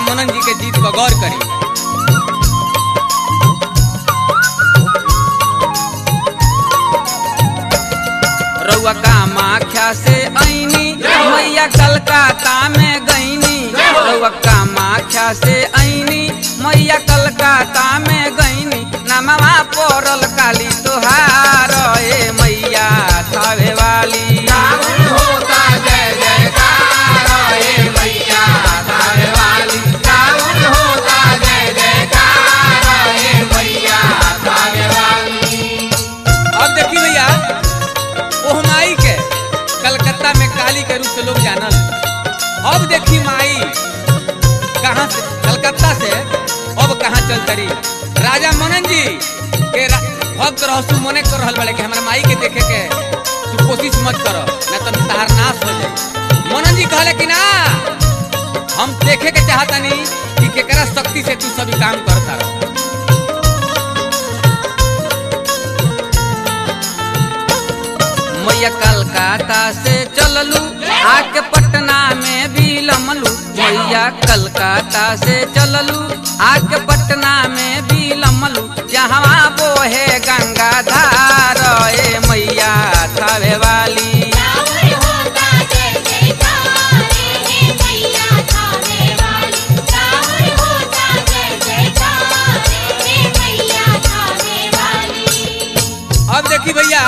मनन जी के गीत पर गौर करी रउआ कामाख्या से ऐनी मैया कलकत्ता में गईनी रउआ कामाख्या से ऐनी मैया कलकत्ता में गईनी नमवा पड़ल काली तोहार ए मैया थावे वाली होता जय जयकार हे मैया थावे वाली रावण होता जय जयकार हे मैया थावे वाली अब देखी भैया ओह माई के कलकत्ता में काली के रूप से लोग जानल अब देखी माई कहाँ से कलकत्ता से अब कहाँ चल तरी राजा मनन जी के रा- भक्त रहसु मने कर रहल बड़े कि हमरा माई के देखे के तू कोशिश मत कर न तो तहार नाश हो जाए मनन जी कहले कि ना हम देखे के चाहतनी कि केकरा शक्ति से तू सभी काम करता रह मैया कलकत्ता से चललू आके पटना में भी लमलू मैया कलकत्ता से चललू आके पटना में भी लमलू जहाँ बोहे गंगा धार ए मैया थावे वाली रावण होता जय जयकार हे मैया थावे वाली रावण होता जय जयकार हे मैया थावे वाली अब देखी भैया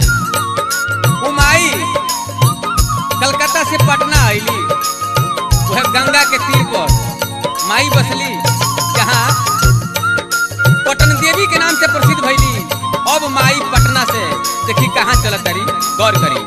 उमाई कलकत्ता से पटना आईली वह गंगा के तीर पर माई बसली जहाँ पटन देवी के नाम से प्रसिद्ध भैली अब माई पटना से देखी कहाँ चलत तारी गौर करी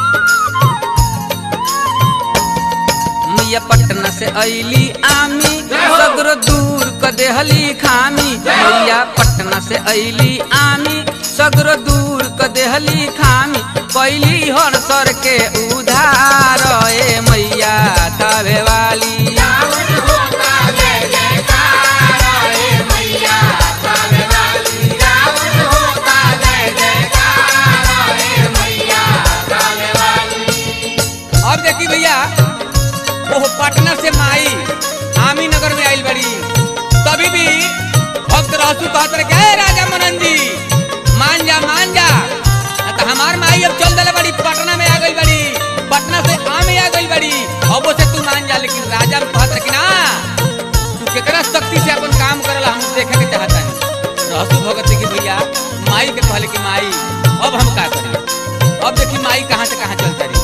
मैया पटना से ऐली आमी सगरो दूर क देहली खामी मैया पटना से ऐली आमी सगरो दूर क देहली खामी कैली हर सर के उधार ए मैया थावे वाली रावण होता जय जयकार हे मैया थावे वाली रावण होता जय जयकार हे मैया थावे वाली अब देखी भैया ओह पटना से माई आमी नगर में आइल बड़ी तभी भी भक्त रहसु कहत रहे कि, "ए राजा मनन जी मान जा मान जा आ तो हमार माई अब चल दले बड़ी पटना में आ गई बड़ी पटना से आमी आ गई बड़ी अब से तू मान जा लेकिन राजा कहत रहे कि ना तू केकरा शक्ति से अपन काम करला हम देखे के चाहता है रहसु भगत की भैया माई के कहले कि माई अब हम का करें अब देखी माई कहाँ से कहाँ चल तारी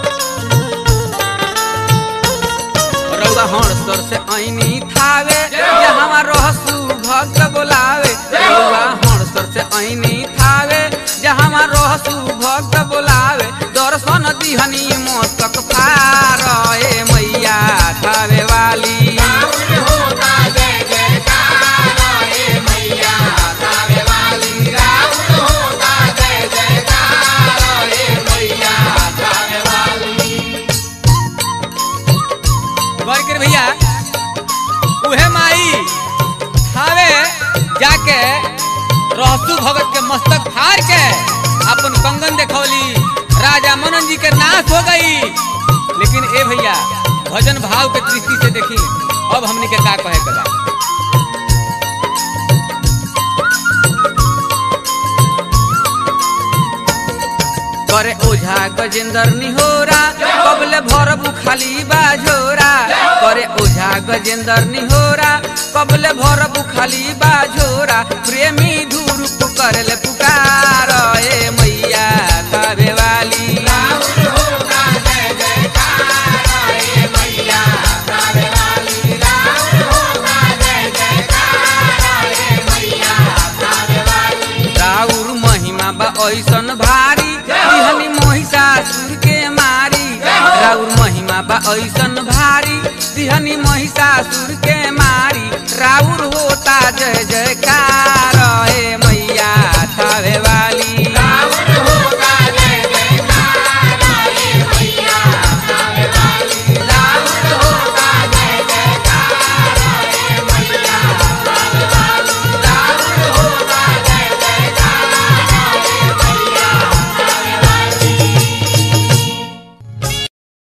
रउआ हणसर से ऐनी थावे जहाँ रहसु भक्त बोलावे रउआ हणसर से ऐनी थावे जहाँ रहसु भक्त बोलावे दर्शन दिहनी मस्तक फार ए मैया थावे वाली रावण होता जय जयकार हे मैया थावे वाली रावण होता जय जयकार हे मैया थावे वाली गौर कर भैया उहे माई थावे जाके रहसु भगत के मस्तक फाड़ के अपन कंगन देखौली राजा मनन जी के नाश हो गई लेकिन ए भैया भजन भाव के दृष्टि से देखी अब हमने के का कहे के बा करे ओझा गजेंद्र निहोरा कबले भरबू खाली बाझोरा करे ओझा गजेंद्र निहोरा कबले भरबू खाली बाझोरा प्रेमी धूरुप करले पुकार ए मैया थावे वाली रावण होता जय जयकार हे मैया थावे वाली रावण होता जय जयकार हे मैया थावे वाली राउर महिमा बा ऐसन भारी दिहनी महिषासुर के मारी राउर महिमा बा ऐसन भारी दिहनी महिषासुर के मारी राउर होता जय जयकार हे